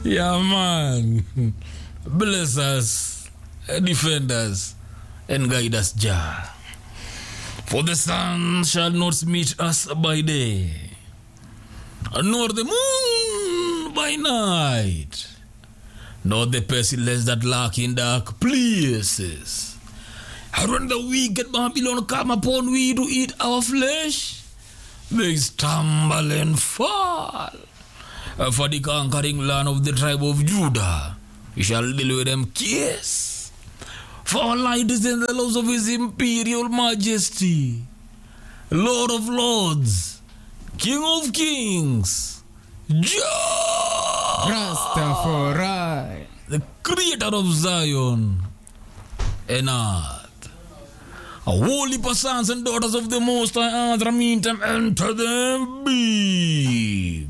Yeah, man. Bless us, defend us, and guide us, Jah. For the sun shall not meet us by day, nor the moon by night, nor the pestilence that lurk in dark places. And when the wicked Babylon come upon we to eat our flesh, they stumble and fall. Uh, For the conquering land of the tribe of Judah, we shall deal with them kiss. For our light is in the laws of his imperial majesty, Lord of lords, King of kings, Jah, Rastafari. the creator of Zion and earth. A holy sons and daughters of the Most High Earth, meantime enter them big,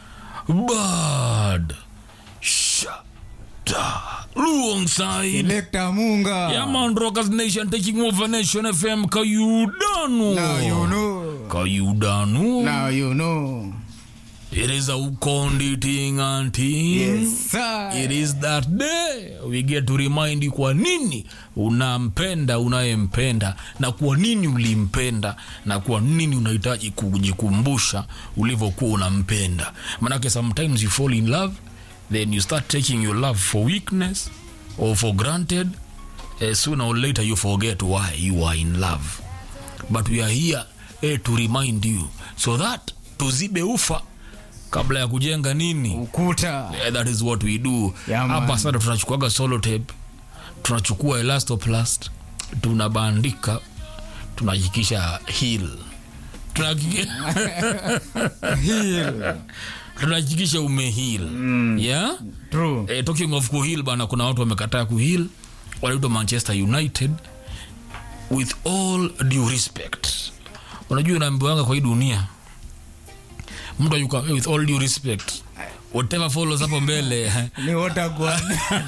bad, shada, alongside. Selector Munga. Yeah, man, Rockers Nation taking over Nation FM, Kayudanu. Now you know. Kayudanu. Now you know. It is a Ukondi thing and thing. Yes, sir. It is that day we get to remind you kwa nini unampenda unayempenda na kwa nini ulimpenda na kwa nini unahitaji kujikumbusha ulivyokuwa unampenda manake sometimes you fall in love then you start taking your love for weakness or for granted uh, sooner or later you forget why you are in love but we are here eh, to remind you so that tuzibe ufa kabla ya kujenga nini Ukuta. Yeah, that is what we do Yeah, man. hapa sasa tunachukuaga solo tape tunachukua elastoplast tunabandika tunahakikisha heal Tunahakiki- Heal. tunahakikisha umehil mm. yeah? True. eh, talking of kuhil bana kuna watu wamekataa kuhil wanaitwa manchester united with all due respect unajua unaambiwanga kwa hii dunia mtu ayuka with all due respect whatever follows hapo mbele Ni Otagwan.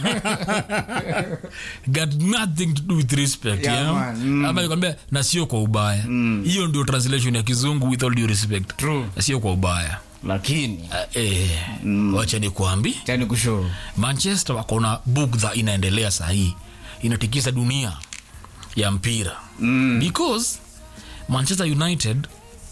got nothing to do with respect Yeah, yeah, man. Mm. ama nikwambia na sio kwa ubaya hiyo ndio translation ya kizungu with all due respect True. na sio kwa ubaya Lakini. uh, eh, wacha nikuambi Chani kushow. manchester wako na bugdha inaendelea sahii inatikisa dunia ya mpira mm. because manchester united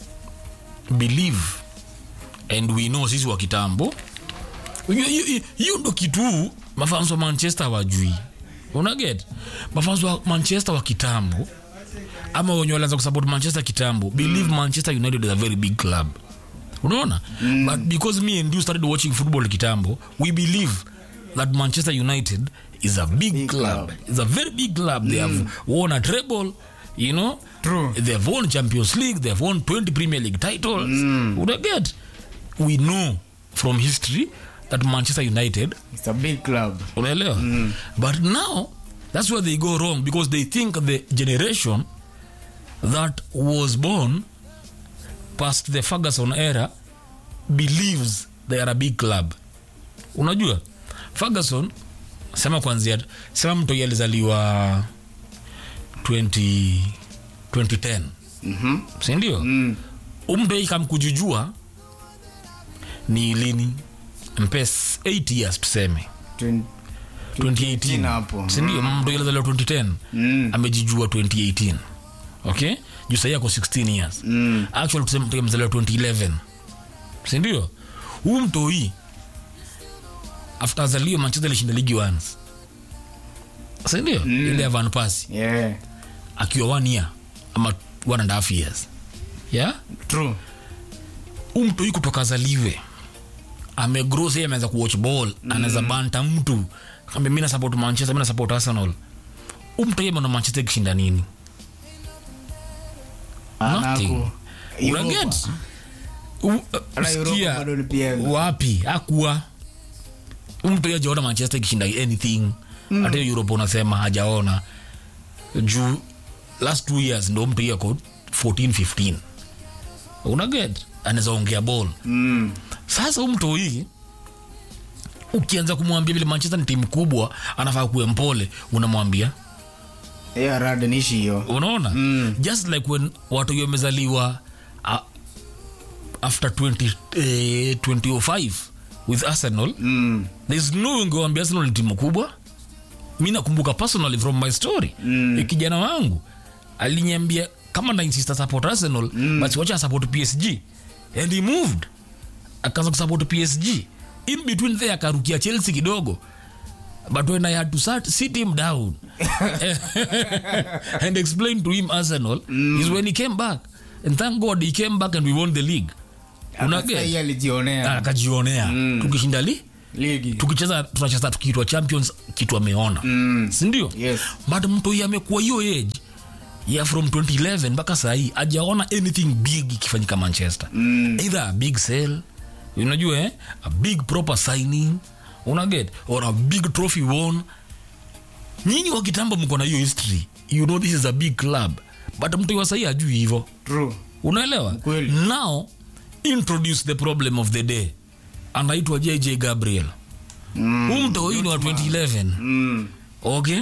believe and we know sisi wa kitambo hiyo- hiyo hiyo ndo kitu mafans wa manchester wajui unaget mafans wa manchester wa kitambo ama wenye walianza kusupport manchester kitambo believe manchester united is a very big club unaona mm. but because me and you started watching football kitambo we believe that manchester united is a big, Big club. club. it's a very big club they have won a treble you know True. they have won champions league they have won 20 premier league titles mm. get we know from history that manchester united It's a big club. unaelewa mm. but now that's where they go wrong because they think the generation that was born past the ferguson era believes they are a big club unajua ferguson sema kwanzia sema mtu alizaliwa 20, 2010 Mhm. sindio Mm. umtoi kamkujujua ni lini mpes 8 years tuseme Twen- 2018 hapo. sindio mtu ilizaliwa 2010 Mm. amejijua 2018 okay juu sahii ako 16 years Mm. actually tuseme mtu amezaliwa 2011 sindio huu mtoi after azaliwe manchester ilishinda ligi once sindio mm. ile ya van pasi Yeah. akiwa one year ama one and a half years yeah True. huu mtoi kutoka azaliwe amegro sai ameanza kuwatch ball mm. anaweza banta mtu kambe mi nasupport manchester mi nasupport arsenal huu mtoi ameona manchester ikishinda nini Nothing. Anaku. unaget Hata Europa bado ni pia- wapi akuwa mtu ajaona manchester ikishinda anything hata hiyo europe unasema hajaona juu last two years ndo mtu ako 14 15 unaget anaweza ongea ball Mm. sasa huu mtu hii ukianza kumwambia vile manchester ni timu kubwa anafaa kuwe mpole unamwambia hiyo rada nishi hiyo unaona Mm. just like when watu hiyo wamezaliwa uh, after 20, eh, 2005 with arsenal Mm. there's no way ungewambia arsenal ni timu kubwa mi nakumbuka personally from my story mm. kijana wangu aliniambia kama nainsista support arsenal mm. basi wacha support psg and he moved akaanza kusupport psg in between there akarukia chelsea kidogo but when i had to sat, sit him down and explain to him arsenal mm. is when he came back and thank god he came back and we won the league Akasai unaget alijionea akajionea mm. tukishinda li ligi tukicheza tunacheza tukiitwa champions kitu ameona Mm. sindio Yes. but mtu huyu amekuwa hiyo age ya from 2011 mpaka sahii ajaona anything big ikifanyika manchester mm. either a big sale unajua eh? a big proper signing unaget or a big trophy won nyinyi wa kitambo mko na hiyo history you know this is a big club but mtu wa sahii ajui hivo true unaelewa Kweli. now introduce the problem of the day anaitwa jj gabriel Mm. huu mto huyu ni wa 2011 Mm. okay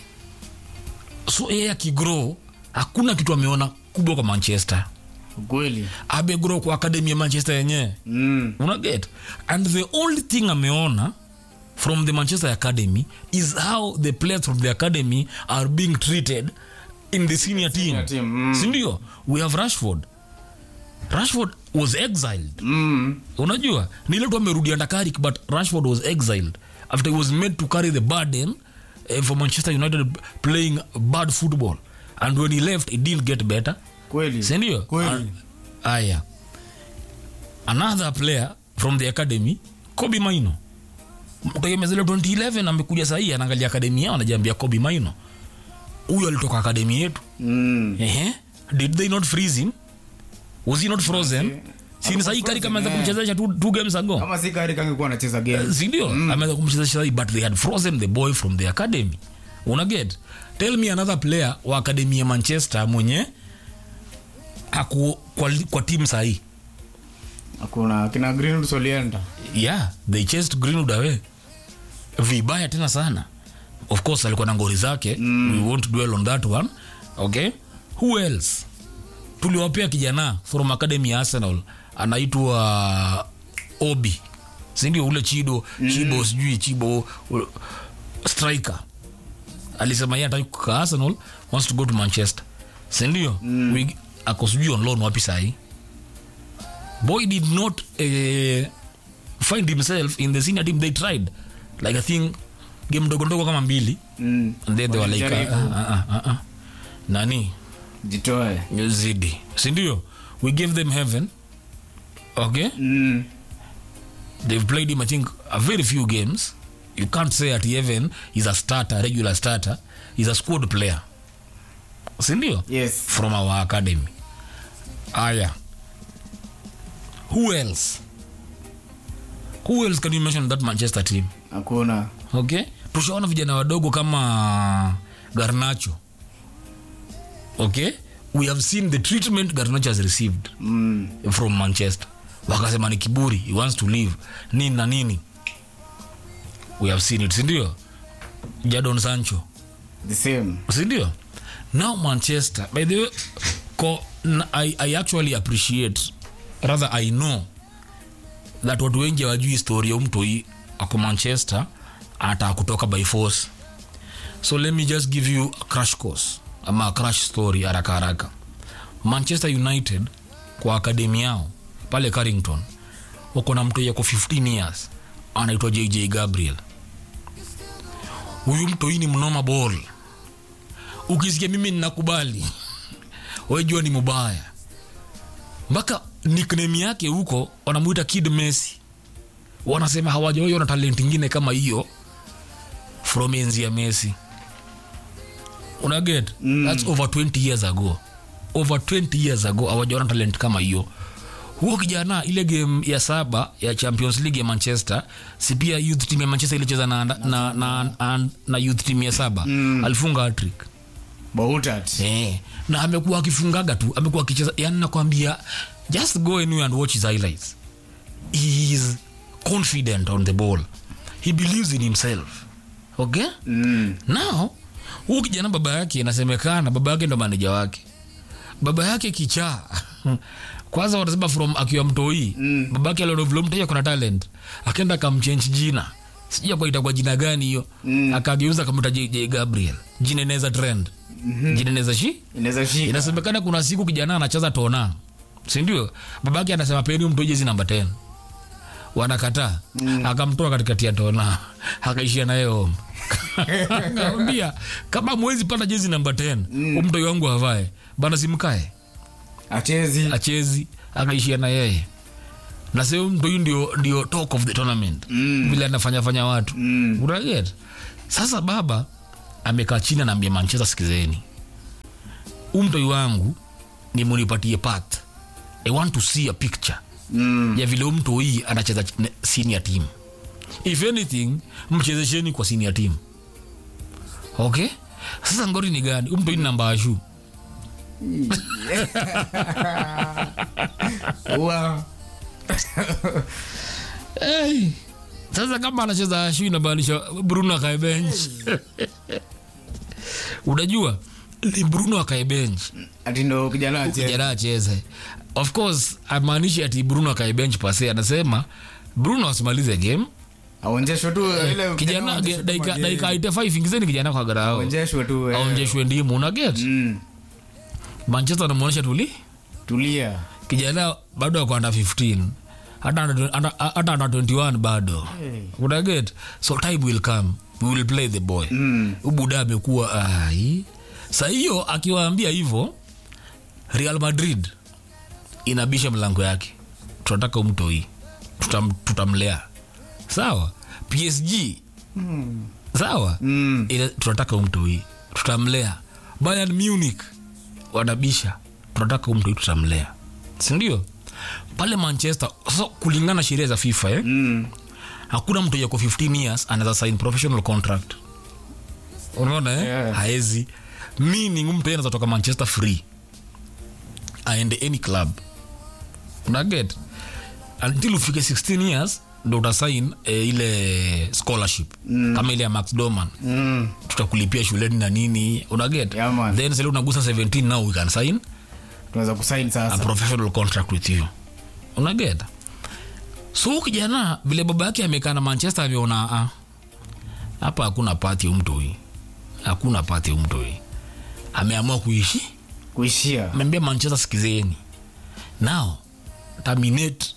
so yeye akigrow hakuna kitu ameona kubwa kwa manchester ukweli amegrow kwa akademi ya manchester yenyewe Mm. unaget and the only thing ameona from the manchester academy is how the players from the academy are being treated in the senior team, Senior team, mm. sindio we have rashford rashford was exiled Mm. unajua nile tu amerudi andakarik but rashford was exiled after he was made to carry the burden uh, for manchester united playing bad football and when he left it didn't get better kweli sindio kweli Ah, aya another player from the academy kobi maino mtegemezele 2011 amekuja sahii anaangalia akademi yao anajiambia kobi maino huyo alitoka akademi yetu Mm. Ehe. did they not freeze him was he not frozen sini sahii kari kama frozen, kumchezesha two, two games ago kama si kari kangekuwa anacheza game sindio mm. ameweza kumchezesha sahii but they had frozen the boy from the academy unaget tell me another player wa akademi ya manchester mwenye aku kwa, kwa timu sahii hakuna kina greenwood solienda yeah they chased greenwood away vibaya tena sana of course alikuwa na ngori zake mm. we won't dwell on that one okay who else tuliwapea kijana from academy ya arsenal anaitwa obi sindio ule chido mm. chibo sijui chibo u- striker alisema yeye ataki kukaa arsenal wants to go to manchester sindio mm. ako sijui on loan wapi sahii boy did not uh, find himself in the senior team they tried like i think game ndogo ndogo kama mbili Mm. and then they were like Walijaribu. uh, uh, uh, uh, uh. nani jitoe zidi sindio we gave them heaven okay Mm. they've played him i think a very few games you can't say at heaven is a starter regular starter is a squad player sindio yes from our academy aya who else who else can you mention that manchester team hakuna okay tushaona vijana wadogo kama garnacho okay we have seen the treatment garnacho has received mm. from manchester wakasema ni kiburi he wants to leave nini na nini we have seen it sindio jadon sancho the same sindio now manchester by the way ko, n- I, i actually appreciate rather i know that watu wengi hawajui historia umtoi ako manchester anataka kutoka by force so let me just give you a crash course ama a crash story haraka haraka manchester united kwa akademi yao pale carrington wako na mtoi ako 15 years anaitwa jj gabriel huyu mtoi ni mnoma ball ukisikia mimi ninakubali wejua ni mubaya mpaka nickname yake huko wanamuita kid messi wanasema hawajawaiona talent ingine kama hiyo from enzi ya messi unaget mm. thats over 20 years ago over 20 years ago hawajaona talent kama hiyo huo kijana ile game ya saba ya champions league ya manchester si pia youth team ya manchester ilicheza na, na, na, na, na, na youth team ya saba mm. alifunga hattrick bautat eh, na amekuwa akifungaga tu amekuwa akicheza yani nakwambia just go anywhere and watch his highlights he is confident on the ball he believes in himself okay mm. now huu kijana baba yake inasemekana baba yake ndo maneja wake baba yake kichaa kwanza wanasema from akiwa mtoi Mm. babake aliona vile mtoi ako na talent akaenda akamchange jina sijui kwa itakuwa jina gani hiyo Mm. akageuza akamta JJ Gabriel jina inaweza trend jina inaweza shi inaweza shika inasemekana kuna siku kijana anacheza tona sindio babake anasema peni mtu jezi namba 10 wanakataa mm. akamtoa katikati ya tona akaishia naye home akamwambia kama mwezi pata jezi namba 10 mm. mtoi wangu havae bana simkae achezi achezi akaishia na yeye na sehemu mtu huyu ndio, ndio talk of the tournament Mm. vile anafanya fanya watu Mm. unaget sasa baba amekaa chini anaambia manchester sikizeni umtoi wangu ni munipatie path i want to see a picture Mm. ya vile mtu hii anacheza ch- ne- senior team if anything mchezesheni kwa senior team okay sasa ngori ni gani umtu hii ni namba ashu Ua. hey. sasa kama anacheza ashu inamaanisha bruno akae bench unajua ni bruno akae bench ati ndo kijana achezi kijana acheze of course amaanishi ati bruno akae bench pase anasema bruno asimalize game aonjeshwe tu ile kijana aonjeshwe tu dakika mageni. dakika 85 ingizeni kijana kwa garao aonjeshwe tu eh. aonjeshwe ndimu una get Mm. manchester anamuonyesha tuli tulia kijana bado ako under 15 hata under- under- hata under 21 bado Hey. una get so time will come we will play the boy Mm. ubuda amekuwa ai sa hiyo akiwaambia hivyo real madrid inabisha mlango yake tunataka umtoi Tutam, tutamlea sawa psg Mm. sawa Mm. Ina- tunataka umtoi tutamlea bayern munich wanabisha tunataka umtoi tutamlea sindio pale manchester so kulingana na sheria za fifa eh? Mm. hakuna mtu yako 15 years anaweza sign professional contract unaona eh? Yeah. haezi meaning mtu yeye anaweza toka manchester free aende any club unaget until ufike 16 years ndo utasign eh, ile scholarship mm. kama ile ya max doman Mm. tutakulipia shuleni na nini unaget Yeah, man. then sasa unagusa 17 now we can sign tunaweza kusaini a sasa professional contract with you unaget so huyu kijana vile baba yake amekaa na manchester ameona ah, hapa hakuna pati umtoi hakuna pati umtoi ameamua kuishi kuishia ameambia manchester sikizeni now terminate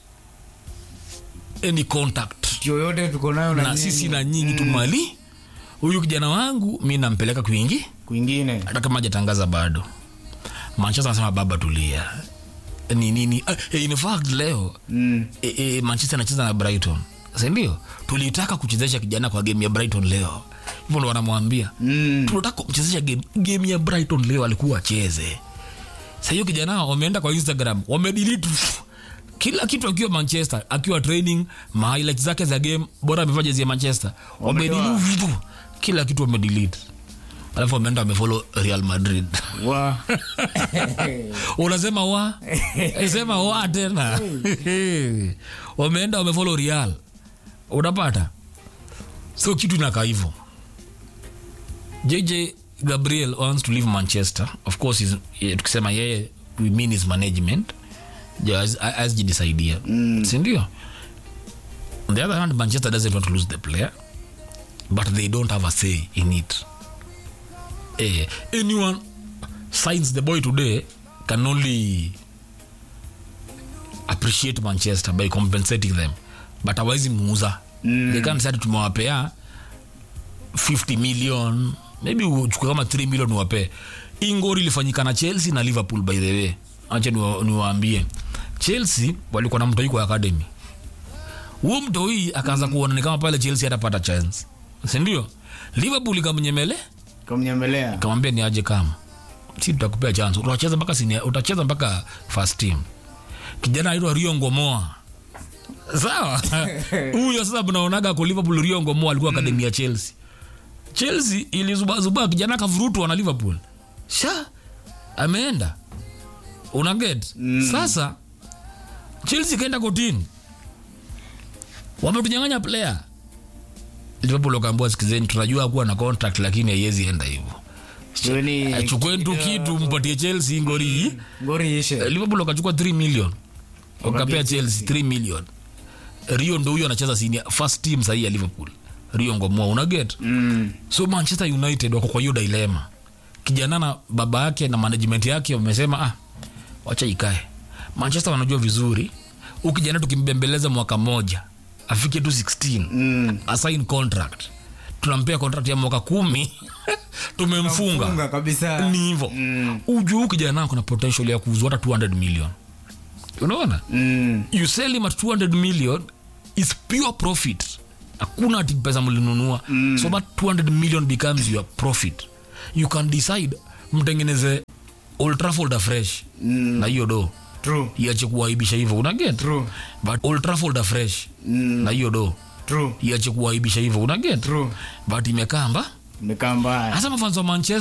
any contact yoyote tuko nayo na nyinyi. sisi na nyinyi tumali huyu kijana wangu mi nampeleka kwingi kwingine hata kama hajatangaza bado manchester anasema baba tulia ni nini ah, in fact leo Mm. e, e, manchester anacheza na brighton sindio tulitaka kuchezesha kijana kwa game ya brighton leo hivyo ndo wanamwambia Mm. tunataka kumchezesha game, game ya brighton leo alikuwa acheze Sa hiyo kijana wameenda kwa instagram wamedelete kila kitu akiwa manchester akiwa training ma highlights zake za game bora amevaa jezi ya manchester Wametoa. wamedelete vitu kila kitu wamedelete alafu wameenda wamefollow real madrid wa unasema wa sema wa tena wameenda wamefollow real unapata so kitu inakaa hivyo jj gabriel wants to leave manchester of course is, eh, tukisema yeye we mean his management asjidisaidia mm. sindio on the other hand manchester doesn't want to lose the player but they don't have a say in it eh, anyone signs the boy today can only appreciate manchester by compensating them but awaizi muuza mm. they can't say ati tumewapea 50 million maybe uchukue kama 3 million uwapee ingori ilifanyika na chelsea na liverpool by the way acha niwa- niwaambie chelsea walikuwa na mtoi kwa academy huo mtoi akaanza kuona ni kama pale chelsea hatapata chance sindio liverpool ikamnyemele kamnyemelea kamwambia ni aje kama si tutakupea chance utacheza mpaka senior- utacheza mpaka first team kijana aitwa rio ngomoa sawa huyo sasa mnaonaga kwa liverpool rio ngomoa alikuwa akademi ya chelsea chelsea ilizubazuba kijana akavurutwa na liverpool sha ameenda unaget mm. sasa chelsea ikaenda kotini wametunyang'anya player liverpool wakaambua sikizeni tunajua kuwa na contract lakini haiwezi enda hivyo Jioni achukue tu kitu mpatie chelsea ngori ngori ishe. liverpool wakachukua 3 million wakapea Wakapea chelsea 3 million rio ndo huyo anacheza senior first team sahii ya liverpool rio ngomoa unaget Mm. so manchester united wako kwa hiyo dilema kijana na baba yake na management yake wamesema ah, wacha ikae manchester wanajua vizuri huu kijana tukimbembeleza mwaka mmoja afike tu 16 Mm. asign contract tunampea contract ya mwaka kumi tumemfunga Funga kabisa. ni hivo Mm. ujuu kijana kuna potential ya kuuzwa hata 200 million unaona Mm. you sell him at 200 million is pure profit hakuna ati pesa mlinunua mm. so that 200 million becomes your profit you can decide mtengeneze Old Trafford afresh Mm. na hiyo do True. iache kuwaibisha hivyo unaget True. but Old Trafford afresh Mm. na hiyo do True. iache kuwaibisha hivyo unaget True. but imekaa mba Imekaa mbaya. hasa mafanzo wa manchester